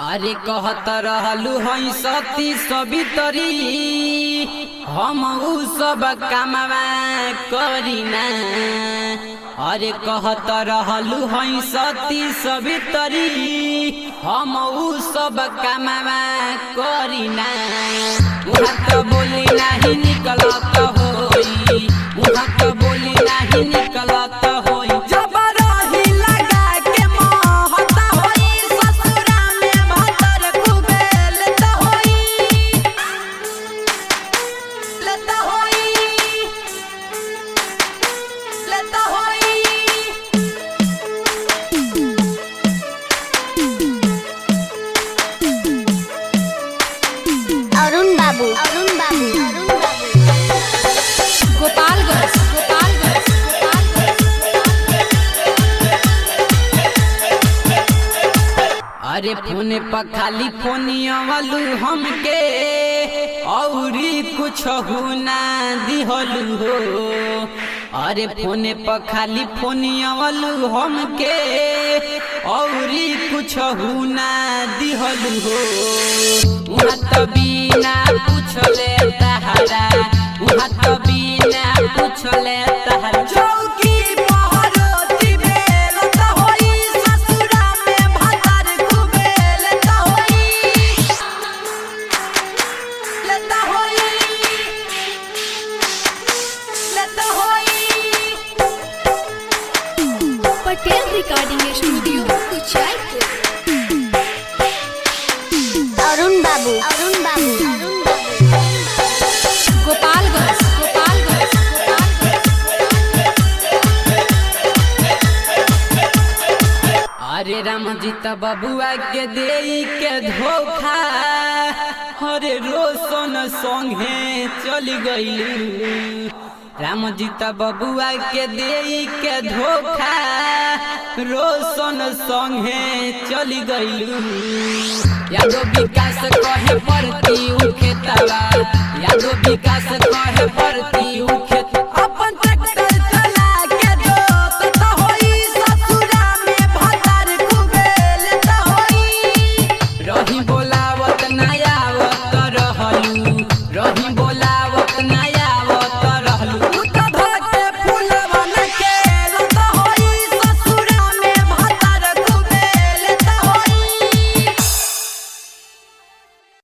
अरे कहत रहलू हई सती सवितरी हम उ सब कामवा करीना अरे कहत रहलू हई सती सवितरी हम उ सब कामवा करीना उहाँ त बोली नाही निकलत होई उहाँ त बोली नाही निकलत होई जबरही लगा के महत होई ससुरा में भतर खूबे लेत होई लेत होई लेत होई अरुण बाबू अरुण बाबू अरुण बाबू गोपालगंज गोपालगंज अरे फोन पर खाली फोनिया वालू हमके औरी कुछ ना दिहलू हो अरे फोन पर खाली फोनिया वालू हमके औरी कुछ ना दिहलू हो उहाँ त बिना पूछले तहरा उहाँ त बिना पूछले तहरा चौकी पहरोती बेलत होई ससुरा में भतर खूबे लेत होई लेत होई लेत होई पटेल रिकॉर्डिंग स्टूडियो कुचायपुर अरुण बाबू अरुण बाबू अरुण बाबू गोपालगंज गोपालगंज अरे राम जी त बबुआ के देई के धोखा अरे रोशन संगे चल गइलू राम जी त बबुआ के देई के धोखा रोशन संगे चल गइलू यादो विकास कहे पड़ती उखेतवा यादो विकास